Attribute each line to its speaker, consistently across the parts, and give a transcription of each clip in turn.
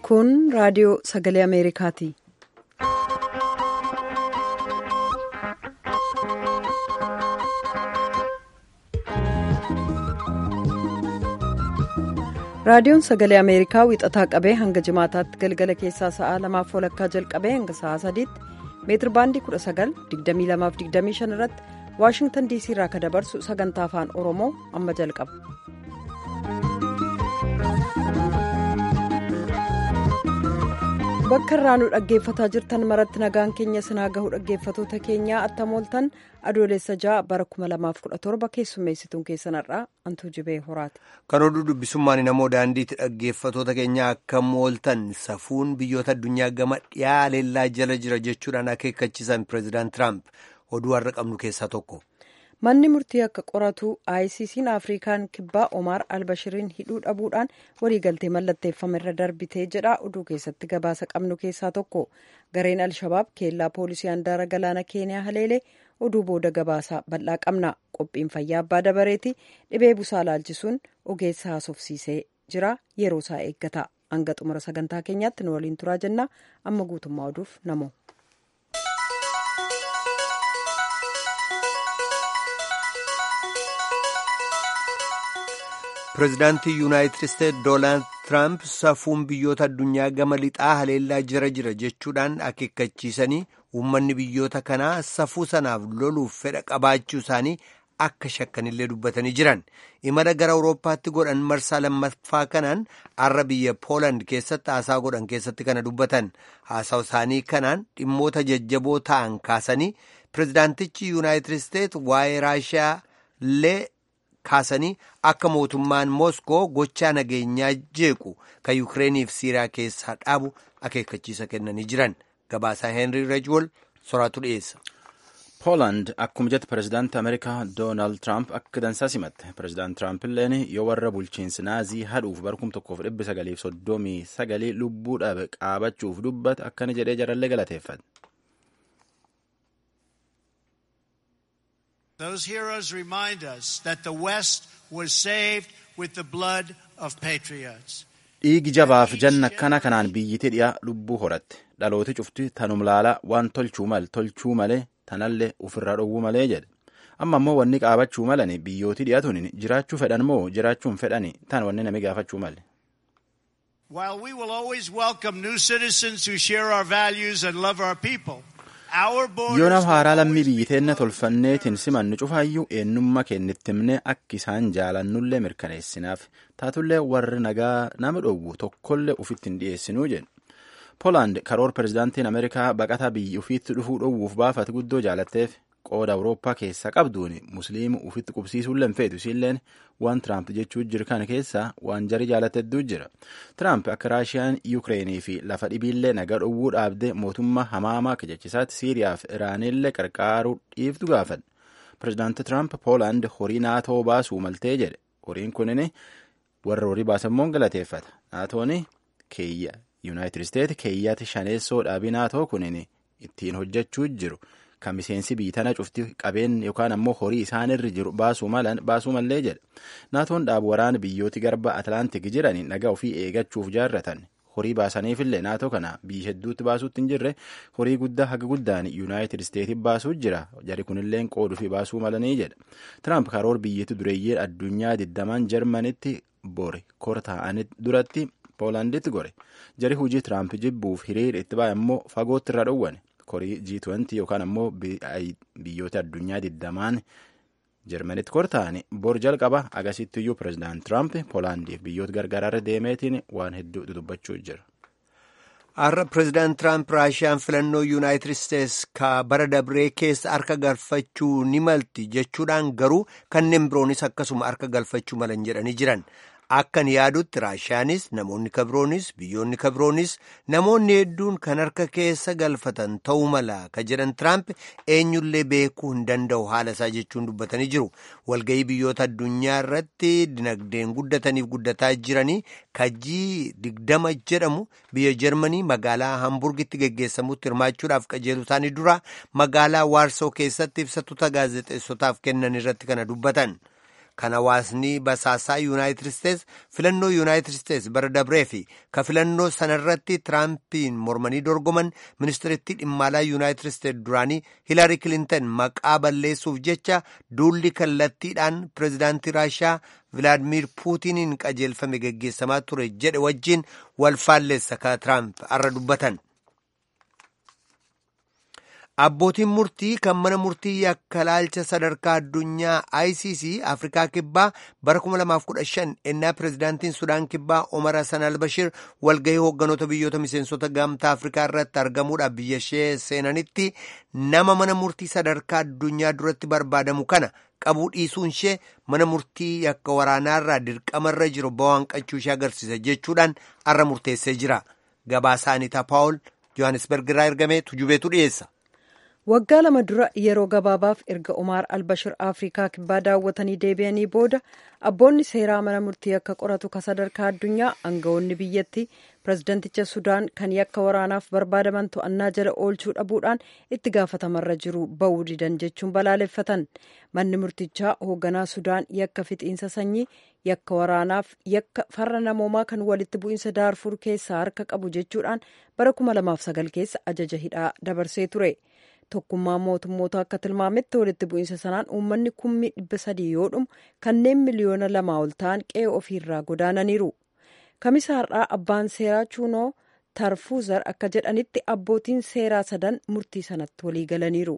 Speaker 1: Kun raadiyoo sagalee Ameerikaati. Raadiyoon sagalee Ameerikaa wixataa qabee hanga jimaataatti galgala keessaa sa'aa lamaaf walakkaa jalqabee hanga sa'aa sadiitti meetir baandii 19,2225 irratti Waashingtan diisii irraa kan dabarsu sagantaa afaan Oromoo amma jalqaba. Bakka irraa nu dhaggeeffataa jirtan maratti nagaan keenya sinaa gahu dhaggeeffatoota keenyaa attamooltan adoolessa ja'a bara 2017 keessummeessituun keessanarraa antuu jibee horaati.
Speaker 2: Kan oduu dubbisummaan namoo daandiitti dhaggeeffatoota keenyaa akka mooltan safuun biyyoota addunyaa gama dhiyaa leellaa jala jira jechuudhaan akeekkachiisan pireezidaant Tiraamp oduu har'a qabnu keessaa tokko.
Speaker 1: Manni murtii akka qoratu ICC'n Afrikaan kibbaa Omaar Albashiriin hidhuu dhabuudhaan waliigaltee mallatteeffame irra darbitee jedha oduu keessatti gabaasa qabnu keessaa tokko. Gareen Alshabaab keellaa poolisii handaara galaana Keeniyaa haleelee oduu booda gabaasaa bal'aa qabna. Qophiin fayyaa abbaa dabareeti dhibee busaa laalchisuun ogeessa haasofsiisee jira yeroo isaa eeggata. Hanga xumura sagantaa keenyaatti nu waliin turaa jenna. Amma guutummaa oduuf namoo.
Speaker 2: pireezidaantii yuunaayitid isteetsi doonaald tiraamp safuun biyyoota addunyaa gama lixaa haleellaa jira jira jechuudhaan akeekkachiisanii uummanni biyyoota kanaa safuu sanaaf loluuf fedha qabaachuu isaanii akka shakkanillee dubbatanii jiran imala gara awurooppaatti godhan marsaa lammaffaa kanaan har'a biyya pooland keessatti haasaa godhan keessatti kana dubbatan haasaa isaanii kanaan dhimmoota jajjaboo ta'an kaasanii pireezidaantichi yuunaayitid isteetsi waa'ee raashiyaa illee. kaasanii akka mootummaan mooskoo gochaa nageenyaa jeequ kan yukireeniif siiriyaa keessaa dhaabu akeekkachiisa kennanii jiran gabaasaa heenrii rejwol soraatu dhiyeessa.
Speaker 3: pooland akkuma jette pireezidaantii ameerikaa doonaald tiraamp akka dansaa simatte pireezidaant tiraamp illeen yoo warra bulchiinsi naazii hadhuuf bara kuma tokkoof dhibba sagaliif soddomii sagalii lubbuu dhabe qaabachuuf dubbate akkana jedhee jarallee galateeffate.
Speaker 4: Those heroes remind us that the West was saved with the blood of patriots.
Speaker 3: Dhiigi jabaaf janna akkana kanaan biyyittii dhiyaa lubbuu horatte dhalooti cufti tanum laalaa waan tolchuu mal tolchuu malee tanallee ofirraa dhowwuu malee jedhe amma ammoo wanni qaabachuu malani biyyootii dhiyaatuun jiraachuu fedhan moo jiraachuun fedhani tan wanni nami gaafachuu male.
Speaker 4: While we will always welcome new citizens who share our values and love our people.
Speaker 3: yoo nama haaraa lammii biyyi teenna tolfanneetiin simannu cufaayyuu eenyummaa kennitti himnee akka isaan jaalannullee mirkaneessinaaf taatullee warri nagaa nama dhowwu tokkollee ufitti hin dhiyeessinuu jedhu poolaand karoora pireezidaantiin ameerikaa baqataa biyyi ufiitti dhufuu dhowwuuf baafate guddoo jaalatteef qooda awurooppaa keessaa qabduun musliima ufitti qubsiisuullee hin feetu isiilleen waan tiraamp jechuu jiru kana keessaa waan jarii jaalatedduu jira tiraamp akka raashiyaan yuukireenii fi lafa dhibiillee nagaa dhowwuu dhaabdee mootummaa hamaamaa kajachisaatti siiriyaa fi iraanillee qarqaaruu dhiiftu gaafadha pireezidaanti tiraamp poolaand horii naatoo baasuu maltee jedhe horiin kunin warra horii baasammoon galateeffata naatoon keeyya yuunaayitid isteetsi keeyyaati shaneessoo dhaabii naatoo kunin ittiin hojjechuu jiru. kan miseensi biyyi tana cufti qabeen yookaan ammoo horii isaanirra jiru baasuu mallee jedha naatoon dhaabu waraana biyyooti garba atlaantik jiran nagaa ofii eegachuuf jaarratan horii baasaniifillee naatoo kana biyya hedduutti baasuutti hin jirre horii guddaa haga guddaan yuunaayitid isteetsi baasuu jira jari kunilleen qooduufi baasuu malanii jedha tiraamp karoor biyyatti dureeyyii addunyaa digdamaan jarmanitti bore kor ta'anii duratti poolaanditti gore jari hujii tiraamp jibbuuf hiriira itti ba'e ammoo fagootti irra dhowwane. korii G20 yookaan ammoo biyyoota addunyaa digdamaan Jarmanitti kor ta'anii bor jalqaba agasitti iyyuu pireezidaant Tiraamp Poolaandiif biyyoota gargaaraarra deemeetiin waan hedduu dudubbachuu jira.
Speaker 2: Har'a pireezidaant Tiraamp Raashiyaan filannoo Yuunaayitid Isteetsi ka bara dabree keessa harka galfachuu ni malti jechuudhaan garuu kanneen biroonis akkasuma harka galfachuu malan jedhanii jiran. Akkan yaadutti Raashiyaanis namoonni kabiroonis biyyoonni kabiroonis namoonni hedduun kan harka keessa galfatan ta'uu mala ka jedhan Tiraamp eenyullee beekuu hin danda'u haala isaa jechuun dubbatanii jiru. Walga'ii biyyoota addunyaa irratti dinagdeen guddataniif guddataa jiranii kajii digdama jedhamu biyya Jarmanii magaalaa Hamburgitti geggeessamutti hirmaachuudhaaf qajeelu isaanii dura magaalaa Waarsoo keessatti ibsatoota gaazexeessotaaf kennan irratti kana dubbatan. kan hawaasni basaasaa yuunaayitid isteets filannoo yuunaayitid isteets bara dabree fi ka filannoo sanarratti tiraampiin mormanii dorgoman ministeerittii dhimma alaa yuunaayitid isteets duraanii hiilaarii kilintan maqaa balleessuuf jecha duulli kallattiidhaan pireezidaantii raashiyaa vilaadimiir puutiniin qajeelfame geggeessamaa ture jedhe wajjiin wal faalleessa ka tiraamp har'a dubbatan. Abbootiin murtii kan mana murtii yakka laalcha sadarkaa addunyaa ICC Afrikaa Kibbaa bara 2015 ennaa pireezidaantiin Sudaan Kibbaa Omar Hassan Albashir walgahii hoogganoota biyyoota miseensota gamtaa Afrikaa irratti argamuudhaaf biyya ishee seenanitti nama mana murtii sadarkaa addunyaa duratti barbaadamu kana qabuu dhiisuun ishee mana murtii yakka waraanaarraa dirqamarra jiru bawaanqachuu ishee agarsiisa jechuudhaan har'a murteessee jira. Gabaasaa Anitaa Paawul Johannesburg irraa ergamee tujubeetu dhiyeessa.
Speaker 1: waggaa lama dura yeroo gabaabaaf erga umaar albashir afrikaa kibbaa daawwatanii deebi'anii booda abboonni seeraa mana murtii akka qoratu ka sadarkaa addunyaa aangawoonni biyyattii pirezidanticha sudaan kan yakka waraanaaf barbaadaman to'annaa jala oolchuu dhabuudhaan itti gaafatamarra jiru ba'uu didan jechuun balaaleffatan manni murtichaa hoogganaa sudaan yakka fixiinsa sanyii yakka waraanaaf yakka farra namoomaa kan walitti bu'iinsa daarfur keessaa harka qabu jechuudhaan bara 2009 keessa ajaja hidhaa dabarsee ture. tokkummaa mootummoota akka tilmaametti walitti bu'iinsa sanaan uummanni kummi dhibba sadii yoo dhumu kanneen miliyoona lamaa ol ta'an qe'ee ofiirraa godaananiiru kamisa har'aa abbaan seeraa chuunoo tarfuuzar akka jedhanitti abbootiin seeraa sadan murtii sanatti walii galaniiru.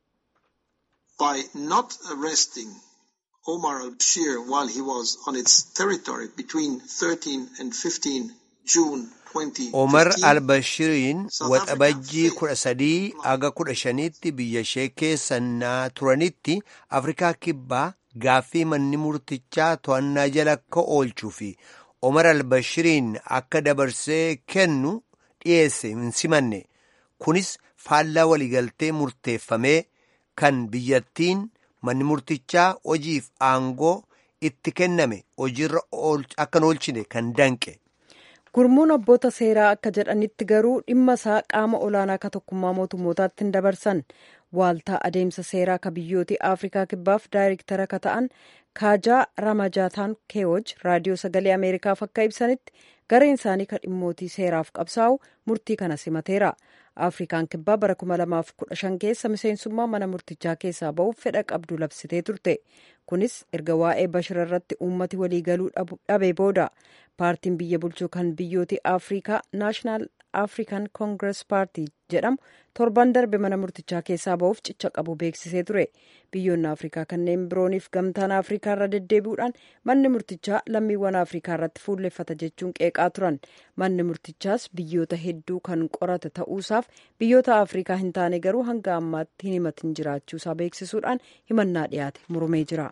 Speaker 5: By not arresting Omar al-Bashir while he was on its territory between 13 and 15 June
Speaker 2: Omar al-Bashiriin waxabajjii kudha sadii aga kudha shaniitti biyya ishee keessa naa turanitti Afrikaa Kibbaa gaaffii manni murtichaa to'annaa jala akka oolchuu fi Omar al-Bashiriin akka dabarsee kennu dhiyeesse hin simanne. Kunis faallaa waliigaltee murteeffamee kan biyyattiin manni murtichaa hojiif aangoo itti kenname hojiirra akka hin oolchine kan danqe.
Speaker 1: gurmuun abboota seeraa akka jedhanitti garuu dhimma isaa qaama olaanaa ka tokkummaa mootummootaatti hin dabarsan waaltaa adeemsa seeraa ka biyyooti afrikaa kibbaaf daayirektara ka ta'an kaajaa ramajaataan keewoj raadiyoo sagalee ameerikaaf akka ibsanitti gareen isaanii ka dhimmootii seeraaf qabsaa'u murtii kana simateera afrikaan kibbaa bara 2015 keessa miseensummaa mana murtichaa keessaa ba'uuf fedha qabdu labsitee turte kunis erga waa'ee bashir irratti uummati waliigaluu dhabe booda paartiin biyya bulchuu kan biyyooti afrikaa naashinaal afrikan koongirees paartii jedhamu torban darbe mana murtichaa keessaa ba'uuf cicha qabu beeksisee ture biyyoonni afrikaa kanneen birooniif gamtaan afrikaa irra deddeebi'uudhaan manni murtichaa lammiiwwan afrikaa irratti fuulleffata jechuun qeeqaa turan manni murtichaas biyyoota hedduu kan qorate ta'uusaaf biyyoota afrikaa hin taane garuu hanga ammaatti hin himatin jiraachuusaa beeksisuudhaan himannaa dhiyaate murmee jira.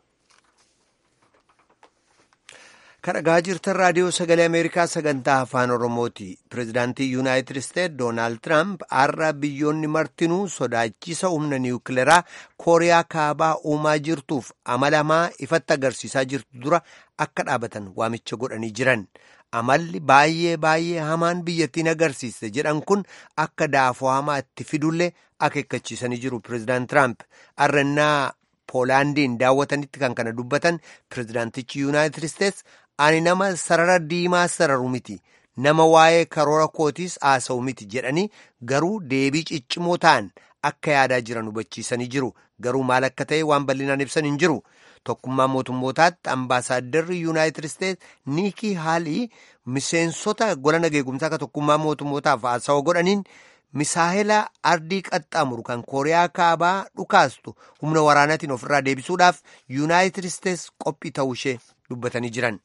Speaker 2: kadhagaa jirtan raadiyoo sagalee ameerikaa sagantaa afaan oromooti pireezidaantii yuunaayitid isteet doonaald tiraamp har'a biyyoonni martinuu sodaachisa humna niwukileeraa kooriyaa kaabaa uumaa jirtuuf amalamaa ifatti agarsiisaa jirtu dura akka dhaabatan waamicha godhanii jiran amalli baay'ee baay'ee hamaan biyyattiin agarsiiste jedhan kun akka daafoo hamaa itti fidullee akeekkachiisanii jiru pireezidaant tiraamp har'annaa poolaandiin daawwatanitti kan kana dubbatan pireezidaantichi yuunaayitid isteets ani nama sarara diimaa sararu miti nama waa'ee karoora kootiis haasa'u miti jedhanii garuu deebii ciccimoo ta'an akka yaadaa jiran hubachiisanii jiru garuu maal akka ta'e waan bal'inaan ibsan hin jiru tokkummaa mootummootaatti ambaasaadarri yuunaayitid isteets niikii haalii miseensota gola nageegumsaa ka tokkummaa mootummootaaf haasawa godhaniin misaahila ardii qaxxaamuru kan kooriyaa kaabaa dhukaastu humna waraanaatiin ofirraa deebisuudhaaf yuunaayitid isteets qophii ta'uu ishee dubbatanii jiran.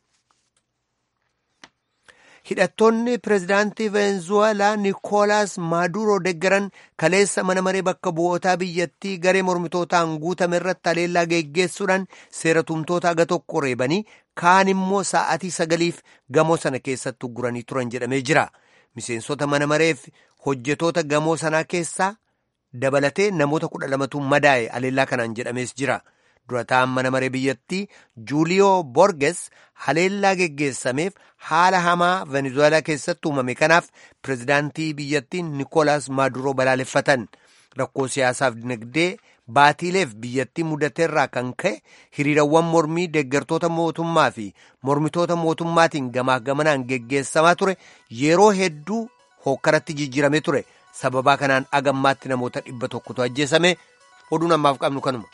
Speaker 2: hidhattoonni pireezidaantii veenzuweelaa nikoolaas maaduroo deggaran kaleessa mana maree bakka bu'ootaa biyyattii garee mormitootaan guutame irratti haleellaa geggeessuudhaan seeratumtoota aga tokko reebanii kaan immoo sa'atii sagaliif gamoo sana keessatti ugguranii turan jedhamee jira miseensota mana mareef hojjetoota gamoo sanaa keessaa dabalatee namoota kudha lamatu madaa'e haleellaa kanaan jedhamees jira. durataan mana maree biyyattii juuliyoo borges haleellaa geggeessameef haala hamaa venezuelaa keessatti uumame kanaaf pireezidaantii biyyattii nikoolaas maaduroo balaaleffatan rakkoo siyaasaaf dinagdee baatiileef biyyattii mudateerraa kan ka'e hiriirawwan mormii deeggartoota mootummaa fi mormitoota mootummaatiin gamaa gamanaan geggeessamaa ture yeroo hedduu hookkaratti jijjiirame ture sababaa kanaan agammaatti namoota dhibba tokkotu ajjeesame oduun ammaaf qabnu kanuma.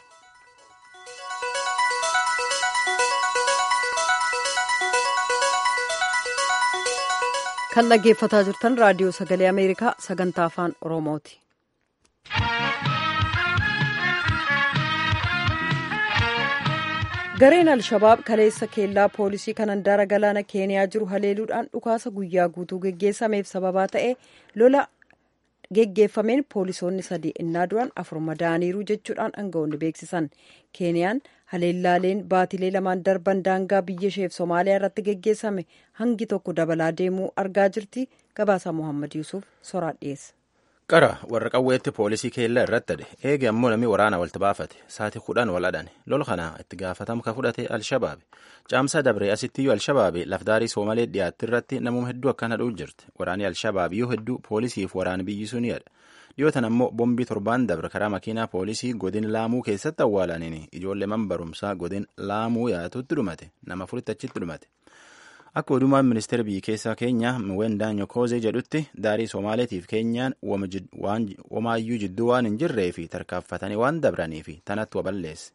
Speaker 1: kan dhaggeeffataa jirtan raadiyoo sagalee ameerikaa sagantaa afaan oromooti. gareen alshabaab kaleessa keellaa poolisii kan handaara galaana keeniyaa jiru haleeluudhaan dhukaasa guyyaa guutuu geggeessameef sababaa ta'e lola geggeeffameen poolisoonni sadii innaa du'an afur madaaniiru jechuudhaan aangawoonni beeksisan keeniyaan haleellaaleen baatilee lamaan darban daangaa biyya isheef somaaliyaa irratti geggeessame hangi tokko dabalaa deemuu argaa jirti gabaasa mohammad yuusuf soraa dhiyeessa.
Speaker 3: qara warra qawweetti poolisii keellaa irratti hade eege ammoo namni waraana walitti baafate saatii kudhan wal hadhan lola kana itti gaafatama ka fudhate alshabaabi caamsaa dabree asittiyyuu alshabaabi lafdaarii soomalee dhiyaatti irratti namuma hedduu akkan hadhuu jirti waraanni alshabaabiyyuu hedduu poolisiif waraana biyyisuu ni hadha dhiyootan ammoo bombii torbaan dabre karaa makiinaa poolisii godin laamuu keessatti awwaalaniin ijoollee man barumsaa godin laamuu yaatutti dhumate nama furitti achitti dhumate akka odumaan ministeera biyya keessaa keenya miwendaan yokoozee jedhutti daarii soomaaleetiif keenyaan womaayyuu jidduu waan hin jirree fi tarkaanfatanii waan dabranii fi tanatti waballeesse.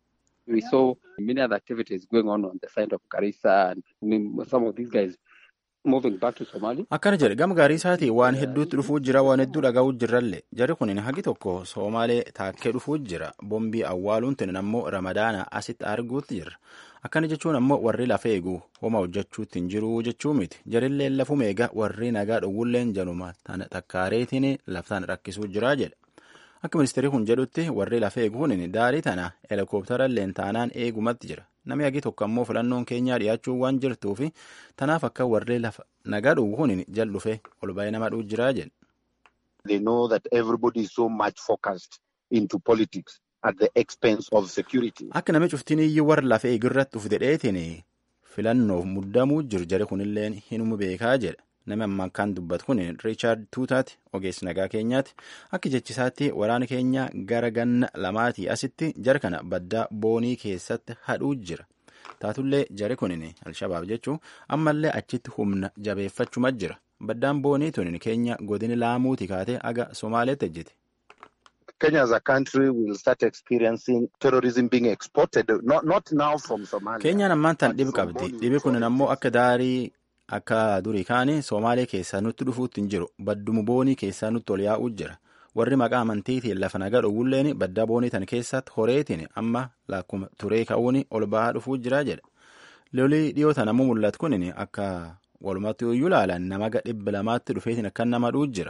Speaker 6: We saw many other activities going on on the side of Garissa and some of these guys moving back to Somalia.
Speaker 3: Akkana jedhe gama gaarii isaatii waan hedduutti dhufuu jira waan hedduu dhagaa'uu jirrallee jarri kun hagi tokko Somaalee taakkee dhufuu jira bombii awwaaluun tunin ammoo ramadaana asitti arguutti jirra. akkana jechuun ammoo warri lafa eeguu homa hojjechuutti hin jiru jechuu miti jarillee lafuma eega warri nagaa dhowwulleen januma tana takkaareetiin laftaan rakkisuu jira jedha akka ministeerri kun jedhutti warri lafa eeguun daarii tana helikoophteralleen taanaan eegumatti jira namni hagi tokko ammoo filannoon keenyaa dhiyaachuu waan jirtuufi tanaaf akka warri lafa nagaa dhowwuun jal dhufe ol ba'ee nama dhuu jira jedha.
Speaker 7: They know that everybody is so much focused into politics. at the expense of security.
Speaker 3: Akka namni cuftiin iyyuu warra lafa eegirratti uf dedheetiin filannoof muddamuu jiru jari kunilleen hinuma beekaa jedha. Namni ammaan kan dubbatu kun Riichaard Tuutaati ogeessi nagaa keenyaati. Akka jechisaatti waraana keenya gara ganna lamaatii asitti jara kana baddaa boonii keessatti hadhuu jira. Taatullee jari kunin Alshabaab jechuun ammallee achitti humna jabeeffachuma jira. Baddaan boonii tunin keenya godini laamuuti kaatee aga Somaaleetti ejjete.
Speaker 7: Kenya as a country will start experiencing terrorism being exported, not, not now from Somalia.
Speaker 3: Keenyaan ammaan tan dhibi qabdi. Dhibi kun ammoo akka daarii akka durii kaanii Somaalee keessaa nutti dhufuutti hin jiru. Baddumu boonii keessaa nutti ol yaa'uu jira. Warri maqaa amantiitiin lafa nagaa dhowwulleen baddaa boonii tan keessatti horeetiin amma lakkuma turee ka'uun ol ba'aa dhufuu jira jedha. Lolii dhiyootan ammoo mul'atu kun akka walumatti iyyuu ilaalan nama dhibba lamaatti dhufeetiin akka nama dhuu jira.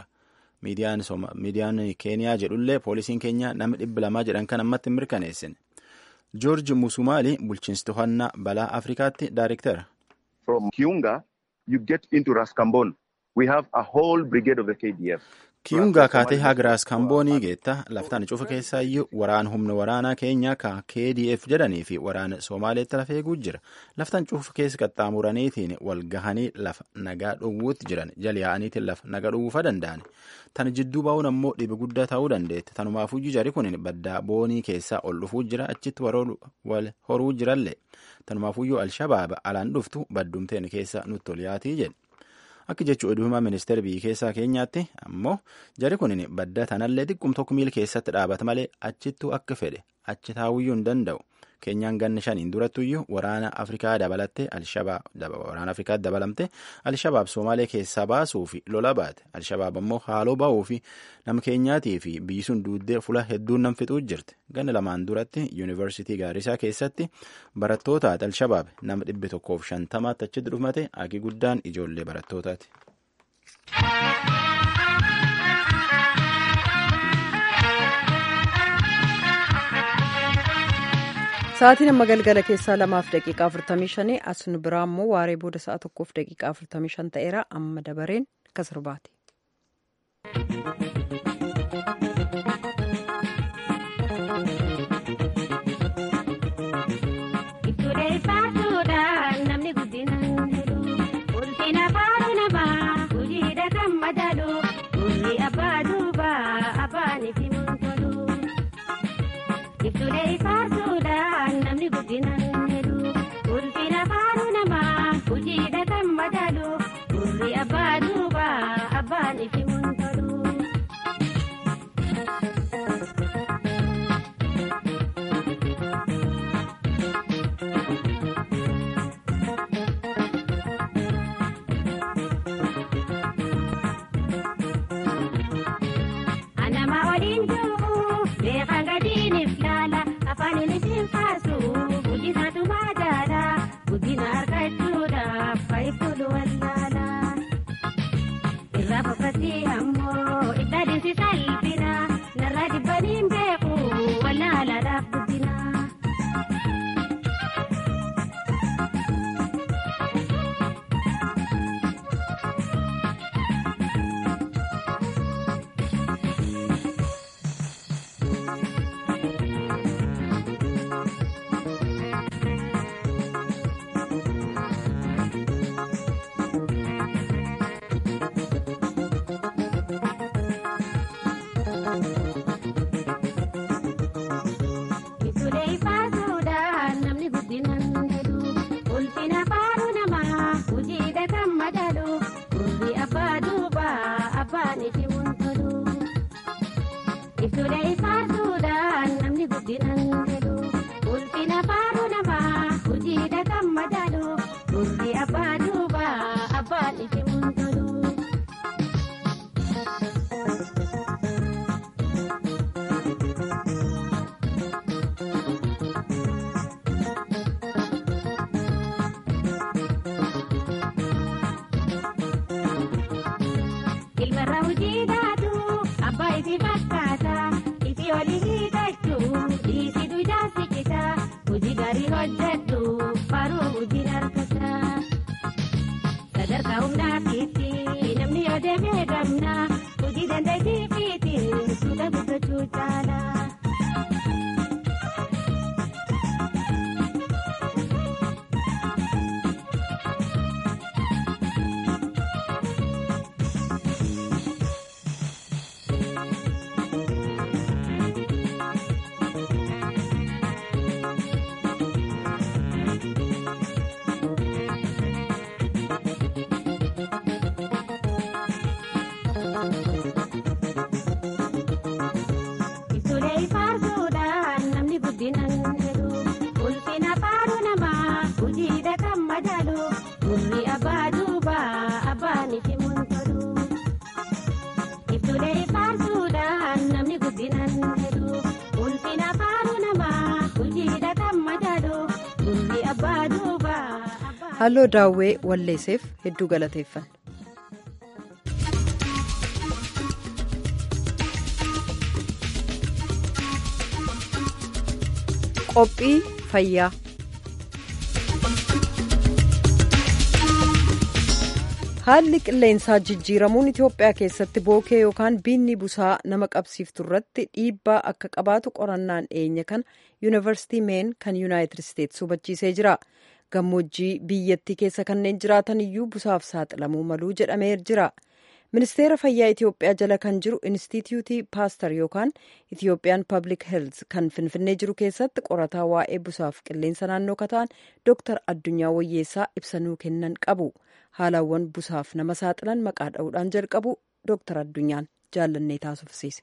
Speaker 3: miidiyaan keeniyaa jedhullee poolisiin keenya nama dhibba lamaa jedhan kan ammatti hin mirkaneessine joorji musumaali bulchiinsi to'annaa balaa afrikaatti daariktera.
Speaker 7: From Kiunga you get into Raskambon we have a whole brigade of the KDF.
Speaker 3: Kiyungaa kaatee haga Raaskamboonii geetta laftaan cufa keessaa iyyuu waraan humna waraanaa keenya ka KDF jedhanii fi waraana Somaaleetti lafa eeguu jira. Laftaan cufa keessa qaxxaamuraniitiin wal gahanii lafa nagaa dhowwuutti jiran jala yaa'aniitiin lafa nagaa dhowwuufa danda'an. Tana jidduu bahuun ammoo dhibi guddaa ta'uu dandeetti. Tanumaafu jari kun baddaa boonii keessaa ol dhufuu jira achitti wal horuu jirallee. Tanumaafuyyuu Alshabaaba alaan dhuftu baddumteen keessa nutti ol yaatii jedhe. Akka jechuun oduumaa ministeera biyya keessaa keenyaatti ammoo jari kun badda tanallee xiqqum tokko miila keessatti dhaabata malee achittuu akka fedhe achi taa'uyyuu hin danda'u. Keenyaan ganna shaniin durattuyyuu waraana Afrikaa dabalattee waraana Afrikaa dabalamte Alshabaab Somaalee keessaa baasuu fi lola baate. Alshabaab ammoo haaloo ba'uu fi nama keenyaatii fi biyyi sun duuddee fula hedduun nam fixuu jirti. Ganna lamaan duratti yuunivarsiitii Gaarisaa keessatti barattootaati Alshabaab nama dhibbi tokkoof shantamaatti achitti dhufmate hagi guddaan ijoollee barattootaati.
Speaker 1: Sa'aatiin amma galgala keessaa lamaaf daqiiqaa afurtamii shanii as nu biraa immoo waaree booda sa'a tokkoof daqiiqaa afurtamii shan ta'eera amma dabareen akka sirbaati.
Speaker 8: Ati ammoo ibsa dinsi salphina narra dibbaniin beeku wallaalaadhaaf guddina. Isulee ifaasuudhaan namni guddinaan jedhu ulfina faaruu namaa hojiidha kan madalu gurri abbaa duubaa abbaan iti muntolu. Isulee ifaasuudhaan namni guddinaan jedhu ulfina faaruu namaa hojiidha kan madalu gurri abbaa duubaa abbaan iti muntolu. Ilmarra hojii taatu abbaa ifi fakkaata ifi olii hiikachuu dhiisitu ijaarsi cita hojii gaarii hojjedhu faaruu hojiin harkata. Sadarkaa humnaafiitti namni yoo deemee gamna hojii dandeettii fiitiin suuta guddachuu caala. Isulee ifaasuudhaan namni guddinaan jedhu ulfina faaruu namaa hojiidha kan madalu gurri abbaa duubaa abbaan itti muntolu. Isulee ifaasuudhaan namni guddinaan jedhu ulfina faaruu namaa hojiidha kan madalu gurri abbaa duubaa.
Speaker 1: halloo daawwee walleesseef hedduu galateeffanna. qophii fayyaa haalli qilleensaa jijjiiramuun itiyoophiyaa keessatti bookee yookaan biinni busaa nama qabsiiftu irratti dhiibbaa akka qabaatu qorannaan dhiyeenya kana yuunivarsiitii meen kan yuunaayitid isteetsi hubachiisee jira gammoojjii biyyattii keessa kanneen jiraatan iyyuu busaaf saaxilamuu maluu jedhamee jira ministeera fayyaa itiyoophiyaa jala kan jiru inistitiyuutii paastar yookaan itiyoophiyaan paablik heelz kan finfinnee jiru keessatti qorataa waa'ee busaaf qilleensa naannoo kataan dooktar addunyaa wayyeessaa ibsanuu kennan qabu haalawwan busaaf nama saaxilan maqaa dha'uudhaan jalqabu dooktar addunyaan jaallannee taasifsiise.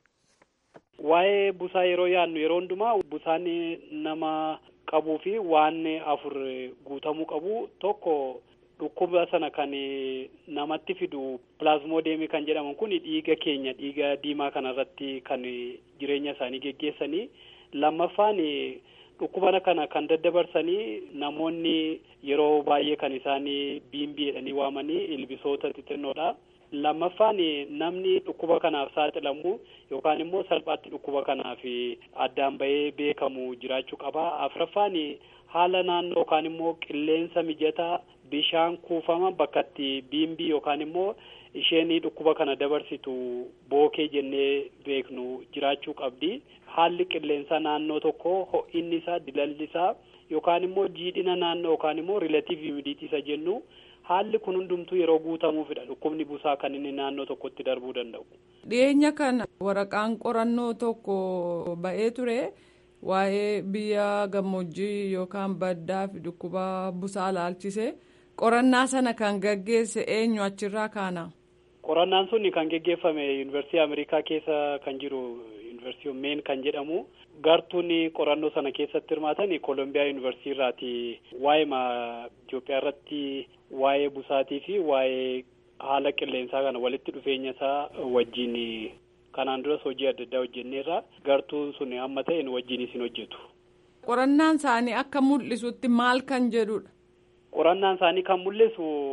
Speaker 9: Waa'ee busaa yeroo yaadnu yeroo hundumaa busaan nama qabuu fi waan afur guutamuu qabu tokko dhukkuba sana kan namatti fidu pilaazmoodemii kan jedhaman kun dhiiga keenya dhiiga diimaa kanarratti kan jireenya isaanii geggeessanii lammaffaan dhukkuba kana kan daddabarsanii namoonni yeroo baay'ee kan isaanii biimbii jedhanii waamanii ilbisoota xixinnoodha. lammaffaan namni dhukkuba kanaaf saaxilamu yookaan immoo salphaatti dhukkuba kanaaf addaan bahee beekamu jiraachuu qaba afraffaan haala naannoo yookaan immoo qilleensa mijataa bishaan kuufama bakka itti biimbii yookaan immoo isheen dhukkuba kana dabarsitu bookee jennee beeknu jiraachuu qabdi haalli qilleensa naannoo tokko ho'inni isaa dilalli isaa yookaan immoo jiidhina naannoo yookaan immoo rilaatiiv himidiitii isa jennu haalli kun hundumtuu yeroo guutamuufidha dhukkubni busaa kan inni naannoo tokkotti darbuu danda'u.
Speaker 10: dhiyeenya kana waraqaan qorannoo tokko ba'ee ture waa'ee biyya gammoojjii yookaan baddaa fi dhukkuba busaa laalchise qorannaa sana kan gaggeesse eenyu achirraa kaana.
Speaker 9: qorannaan sun kan geggeeffame yuunivarsiitii ameerikaa keessa kan jiru yuunivarsiitii meen kan jedhamu gartuun qorannoo sana keessatti hirmaatan koolombiyaa yuunivarsiitii irraati waa'ee Itoophiyaa irratti waa'ee busaatii fi waa'ee haala qilleensaa kana walitti dhufeenya isaa wajjin kanaan duras hojii adda addaa hojjenneerra gartuun sun amma ta'e wajjin isin hojjetu.
Speaker 10: qorannaan isaanii akka mul'isutti maal kan jedhudha.
Speaker 9: qorannaan isaanii kan mul'isu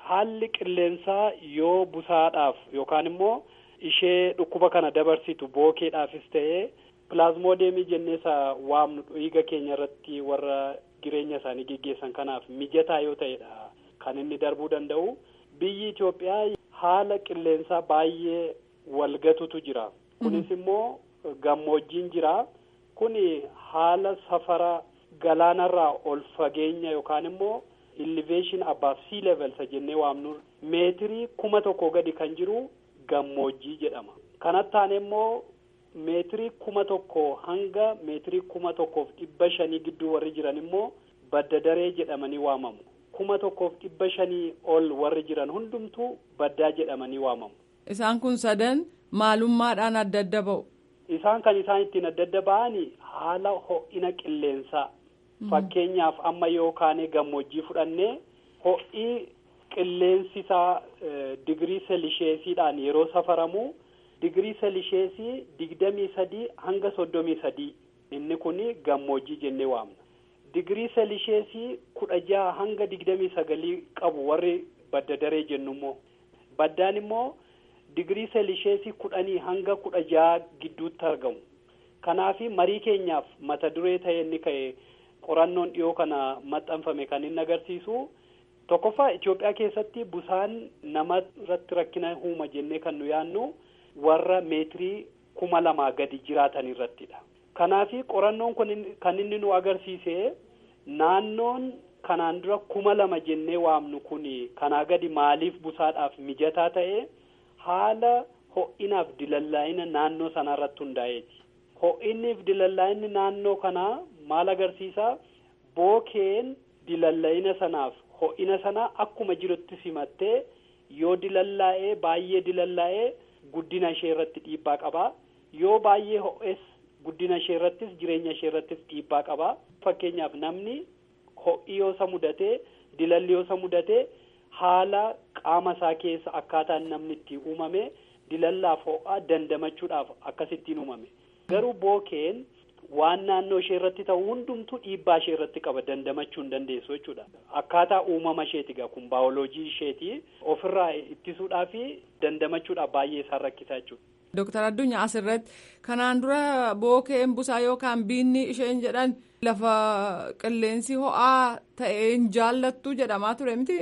Speaker 9: haalli qilleensaa yoo busaadhaaf yookaan immoo ishee dhukkuba kana dabarsitu bookeedhaafis ta'ee pilaazmoodemii jennee isa waamnu dhiiga keenya irratti warra jireenya isaanii geggeessan kanaaf mijataa yoo ta'edha kan inni darbuu danda'u biyyi Itoophiyaa haala qilleensaa baay'ee walgatutu jira kunis immoo gammoojjiin jira kuni haala safara galaanarraa ol fageenya yookaan immoo elevation above sea level isa jennee waamnu meetirii kuma tokko gadi kan jiru gammoojjii jedhama kanatti aanee immoo meetirii kuma tokko hanga meetirii kuma tokkoof dhibba shanii gidduu warri jiran immoo badda daree jedhamanii waamamu kuma tokkoof dhibba shanii ol warri jiran hundumtuu baddaa jedhamanii waamamu.
Speaker 10: Isaan kun sadan maalummaadhaan adda adda ba'u.
Speaker 9: Isaan kan isaan ittiin adda adda ba'anii haala ho'ina qilleensaa. Fakkeenyaaf amma yoo kaanee gammoojjii fudhannee ho'i qilleensi isaa digirii seelisheesiidhaan yeroo safaramu digirii seelisheesii digdamii sadii hanga soddomii sadii inni kun gammoojjii jennee waamna. Digirii seelisheesii kudha jaha hanga digdamii sagalii qabu warri badda daree jennu immoo baddaan immoo digirii seelisheesii kudhanii hanga kudha jaha gidduutti argamu. Kanaafi marii keenyaaf mata duree ta'e inni ka'e qorannoon dhiyoo kana maxxanfame kan inni agarsiisu tokkoffaa Itoophiyaa keessatti busaan nama irratti rakkina uuma jennee kan nu yaannu warra meetirii kuma lamaa gadi jiraatan irrattidha. Kanaafi qorannoon kun kan inni nu agarsiise naannoon kanaan dura kuma lama jennee waamnu kun kanaa gadi maaliif busaadhaaf mijataa ta'e haala ho'inaaf dilallaa'ina naannoo sanaa irratti hundaa'eeti. Ho'inniif dilallaa'inni naannoo kanaa maal agarsiisa? Bookeen dilallaa'ina sanaaf ho'ina sanaa akkuma jirutti simattee yoo dilallaa'ee baay'ee dilallaa'ee guddina ishee irratti dhiibbaa qaba. Yoo baay'ee ho'es guddina ishee irrattis jireenya ishee irrattis dhiibbaa qaba. Fakkeenyaaf namni ho'i yoo isa mudatee dilalli yoo isa mudatee haala qaama isaa keessa akkaataan namni itti uumame dilallaaf ho'a dandamachuudhaaf akkasittiin uumame. Garuu bookeen waan naannoo ishee irratti ta'u hundumtuu dhiibbaa ishee irratti qaba dandamachuu hin dandeessu jechuudha. Akkaataa uumama isheeti egaa kun baayoloojii isheeti ofirraa ittisuudhaa fi dandamachuudhaaf baay'ee isaan rakkisaa jechuudha.
Speaker 10: Dooktar Addunyaa asirratti kanaan dura bookeen busaa yookaan biinni isheen jedhan lafa qilleensi ho'aa ta'e hin jaallattu jedhamaa ture miti.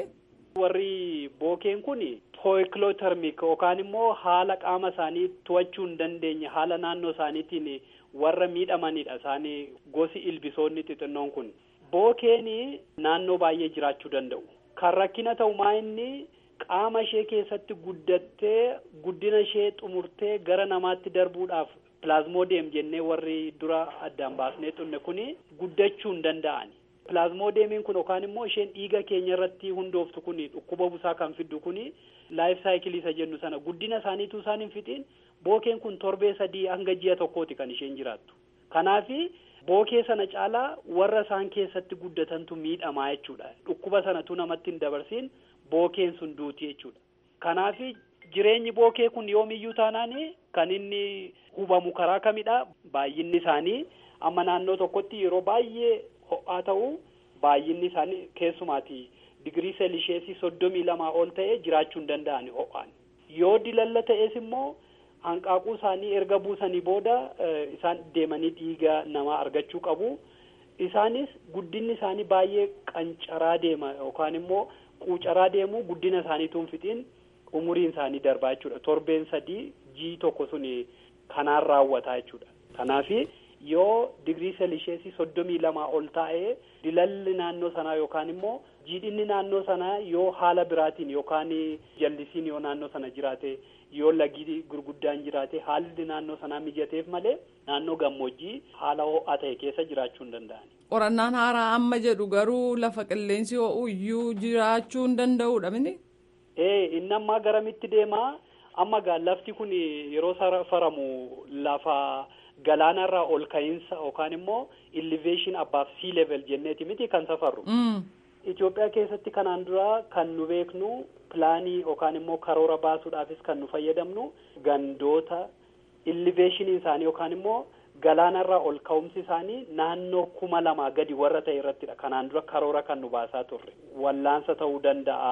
Speaker 9: Warri bookeen kun pooyikilootermik yookaan immoo haala qaama isaanii to'achuu hin dandeenye haala naannoo isaaniitiin warra miidhamanidha isaanii gosi ilbisoonni xixinnoon kun. Bookeen naannoo baay'ee jiraachuu danda'u. Kan rakkina ta'u maa inni qaama ishee keessatti guddattee guddina ishee xumurtee gara namaatti darbuudhaaf pilaazmoodem jennee warri dura addaan baasnee xunne kuni guddachuu hin danda'ani. Pilaazmoodemiin kun yookaan immoo isheen dhiiga keenya irratti hundooftu kuni dhukkuba busaa kan fiddu kuni laayif saayikilii isa jennu sana guddina isaaniitu isaan hin fixiin bookeen kun torbee sadii hanga ji'a tokkooti kan isheen jiraattu. Kanaafi bookee sana caalaa warra isaan keessatti guddatantu miidhamaa jechuudha. Dhukkuba sanatu namatti hin dabarsiin bookeen sun duuti jechuudha. Kanaafi jireenyi bookee kun yoomiyyuu taanaan kan inni hubamu karaa kamidha baay'inni isaanii amma naannoo tokkotti yeroo baay'ee ho'aa ta'u baay'inni isaanii keessumaati digirii seelisheesii soddomii lamaa ol ta'e jiraachuu hin danda'ani ho'aan yoo dilalla ta'es immoo hanqaaquu isaanii erga buusanii booda isaan deemanii dhiiga namaa argachuu qabu isaanis guddinni isaanii baay'ee qancaraa deema yookaan immoo quucaraa deemu guddina isaaniituun fixiin umuriin isaanii darbaa jechuudha torbeen sadii jii tokko sun kanaan raawwataa jechuudha kanaafi yoo digirii seelisheesii soddomii lamaa ol taa'ee dilalli naannoo sanaa yookaan immoo jiidhinni naannoo sanaa yoo haala biraatiin yookaan jallisiin yoo naannoo sana jiraate yoo lagi gurguddaan jiraate haalli naannoo sanaa mijateef malee naannoo gammoojjii haala ho'aa ta'e keessa jiraachuu hin danda'an.
Speaker 10: Qorannaan haaraa amma jedhu garuu lafa qilleensi ho'u iyyuu jiraachuu hin danda'udha mini.
Speaker 9: Ee inni ammaa garamitti deemaa amma gaa lafti kun yeroo safaramu lafa galaanarraa ol ka'iinsa yookaan immoo elevation above sea level jenneeti miti kan safarru. Itoophiyaa keessatti kanaan dura kan nu beeknu pilaanii yookaan immoo karoora baasuudhaafis kan nu fayyadamnu gandoota elevationiin isaanii yookaan immoo galaanarraa ol ka'umsi isaanii naannoo kuma lamaa gadi warra ta'e irrattidha kanaan dura karoora kan nu baasaa turre wallaansa ta'uu danda'a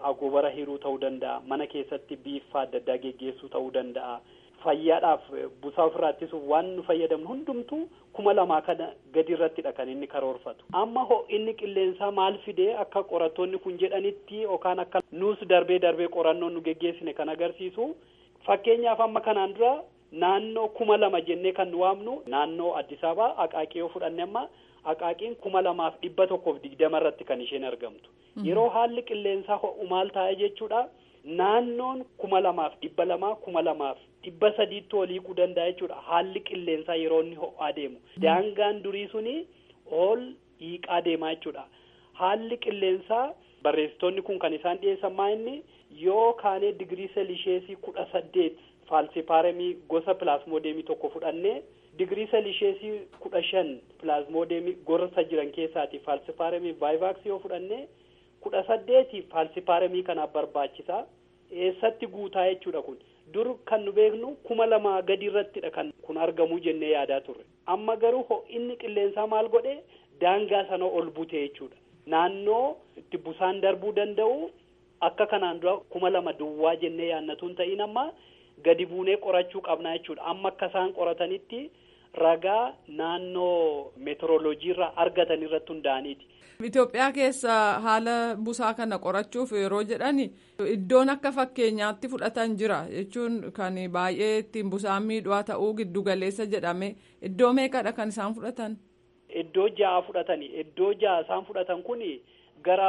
Speaker 9: agobara hiruu ta'uu danda'a mana keessatti biiffaa adda addaa geggeessuu ta'uu danda'a fayyaadhaaf busaa ofirraa ittisuuf waan nu fayyadamnu hundumtuu kuma lamaa kana gadi irrattidha kan inni karoorfatu amma ho'inni qilleensaa maal fidee akka qorattoonni kun jedhanitti yookaan akka nuus darbee darbee qorannoon nu geggeessine kan agarsiisu fakkeenyaaf amma kanaan dura naannoo kuma lama jennee kan nu waamnu naannoo Addis Ababaa aqaaqii yoo fudhanne amma aqaaqiin kuma lamaaf dhibba tokkoof digdama irratti kan isheen argamtu yeroo haalli qilleensaa ho'u maal taa'e jechuudha naannoon kuma lamaaf dhibba lamaa kuma lamaaf dhibba sadiitti oliiquu danda'a jechuudha haalli qilleensaa yeroo inni ho'aa deemu daangaan durii suni ol hiiqaa deemaa jechuudha haalli qilleensaa barreessitoonni kun kan isaan dhiyeessan maa inni yoo kaanee digirii seelisheesii kudha saddeet faalsipaaremii gosa pilaasmoodeemii tokko fudhannee digirii seelisheesii kudha shan pilaasmoodeemii gorsa jiran keessaati faalsipaaremii vaayivaaksii yoo fudhannee kudha saddeeti faalsipaaremii kanaaf barbaachisaa eessatti guutaa jechuudha kun dur kan nu beeknu kuma lamaa gadi irrattidha kan kun argamuu jennee yaadaa turre amma garuu ho'inni qilleensaa maal godhe daangaa sana ol bute jechuudha naannoo itti busaan darbuu danda'u akka kanaan dura kuma lama duwwaa jennee yaannatuun ta'in amma gadi buunee qorachuu qabna jechuudha amma akka isaan qoratanitti ragaa naannoo meteoroloojii irraa argatan irratti hundaa'aniiti.
Speaker 10: Itoophiyaa keessa haala busaa kana qorachuuf yeroo jedhan iddoon akka fakkeenyaatti fudhatan jira jechuun kan baay'ee ittiin busaan miidhaa ta'uu giddu galeessa jedhame iddoo meeqadha kan isaan fudhatan?
Speaker 9: Iddoo ja'a fudhatani iddoo ja'a isaan fudhatan kun gara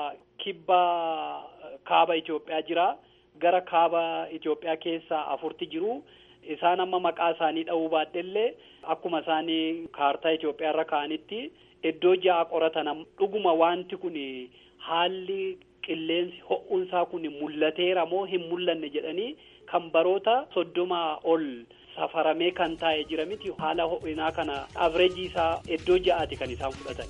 Speaker 9: kibba kaaba Itoophiyaa jira gara kaaba Itoophiyaa keessa afurti jiru. Isaan amma maqaa isaanii dha'uu baadhellee akkuma isaanii kaartaa Itoophiyaa irra kaa'anitti iddoo ja'a qoratan dhuguma wanti kun haalli qilleensi ho'unsaa kun mul'ateera moo hin mul'anne jedhanii kan baroota soddomaa ol safaramee kan taa'e jira miti haala ho'inaa kana avreejii isaa iddoo ja'aati kan isaan fudhatan.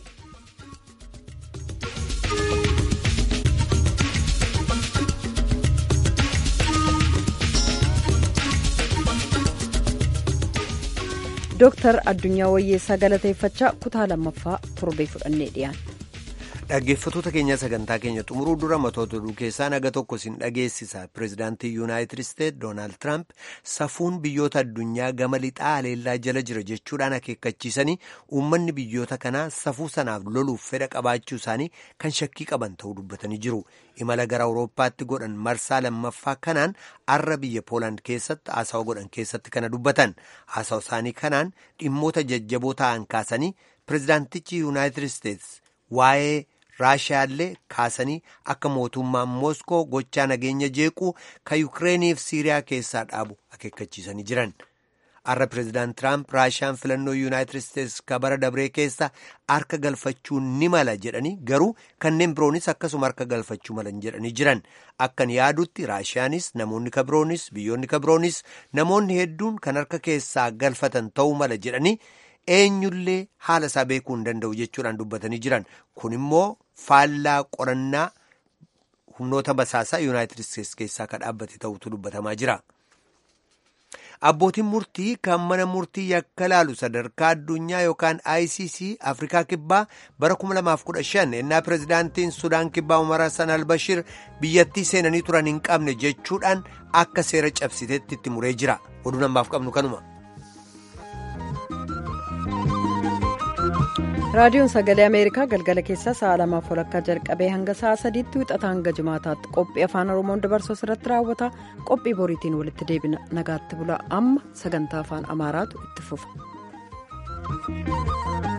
Speaker 1: Dooktar Addunyaa Wayyeessaa galateeffachaa kutaa lammaffaa torbee fudhannee dhiyaanna.
Speaker 2: Dhaggeeffattoota keenya sagantaa keenya xumuruu dura matoota oduu keessaa naga tokko sin dhageessisa. Pireezidaantii Yuunaayitid Isteet Doonaald Tiraamp safuun biyyoota addunyaa gama lixaa haleellaa jala jira jechuudhaan akeekkachiisanii uummanni biyyoota kanaa safuu sanaaf loluuf fedha qabaachuu isaanii kan shakkii qaban ta'uu dubbatanii jiru. Imala gara Awurooppaatti godhan marsaa lammaffaa kanaan arra biyya Poolaand keessatti haasawa godhan keessatti kana dubbatan. Haasawa isaanii kanaan dhimmoota jajjaboo ta'an kaasanii pireezidaantichi Yuunaayitid Isteets waa'ee raashiyaallee kaasanii akka mootummaan mooskoo gochaa nageenya jeequu kan yukireeniif siiriyaa keessaa dhaabu akeekkachiisanii jiran arra pireezidaant tiraamp raashiyaan filannoo yuunaayitid isteets ka bara dabree keessa harka galfachuu ni mala jedhanii garuu kanneen biroonis akkasuma harka galfachuu malan jedhanii jiran akkan yaadutti raashiyaanis namoonni ka biroonis biyyoonni ka biroonis namoonni hedduun kan harka keessaa galfatan ta'uu mala jedhanii eenyullee haala isaa beekuu hin danda'u jechuudhaan dubbatanii jiran kun immoo faallaa qorannaa humnoota basaasaa yuunaayitid isteets keessaa ka dhaabbate ta'utu dubbatamaa jira. abbootiin murtii kan mana murtii yakka laalu sadarkaa addunyaa yookaan ICC afrikaa kibbaa bara 2015 ennaa pireezidaantiin sudaan kibbaa umar hassan albashir biyyattii seenanii turan hin qabne jechuudhaan akka seera cabsiteetti itti muree jira oduu namaaf qabnu kanuma.
Speaker 1: raadiyoon sagalee ameerikaa galgala keessaa sa'a lamaaf walakkaa jalqabee hanga sa'a sadiitti wixata hanga jimaataatti qophii afaan oromoon dabarsu irratti raawwata qophii boriitiin walitti deebina nagaatti bula amma sagantaa afaan amaaraatu itti fufa.